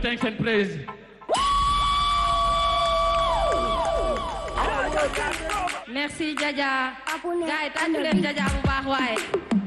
thanks and praise. merci Jaja gars yi tàccu leen Jaja bu baax waaye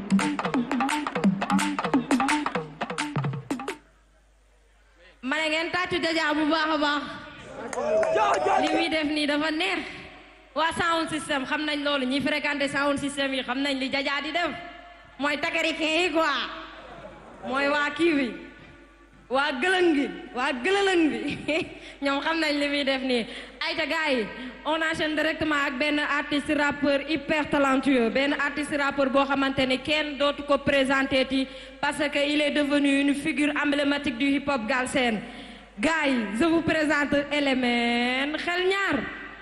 ma ne ngeen tàccu Jaja bu baax a baax li muy def nii dafa neex waa sound system xam nañ loolu ñi fréquenté sound system yi xam nañ li Jaja di def mooy takarikee yi quoi mooy waa kii bi waa gëlëng gi waa gëlëlëng bi ñoom xam nañ li muy def nii ayta gars yi on enchaîne directement ak benn artiste rappeur hyper talentueux benn artiste rappeur boo xamante ne kenn dootu ko présenté ti parce que il est devenu une figure emblématique du hip hop galsen gars yi je vous présente Element xel ñaar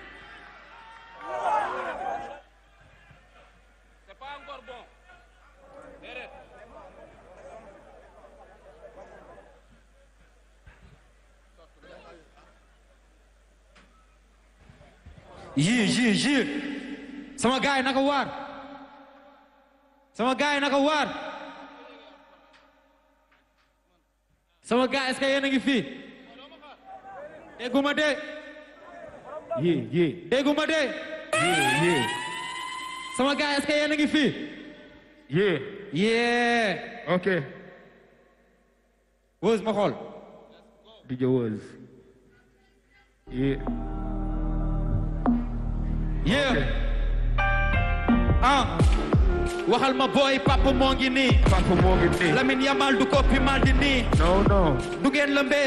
yii yii yii sama gaay naka waar sama gaay naka waar sama gaay est-ce que yéen a ngi fii dégguma de yii yii dégguma de yii yii sama gaay est-ce que yéen a ngi fii yii yee ok wës ma xool DJ Woz yii yee ah waxal ma booy papa moo ngi nii papa moo ngi nii Lamine Yamal du koppi mal di nii non non du ngeen lëmbee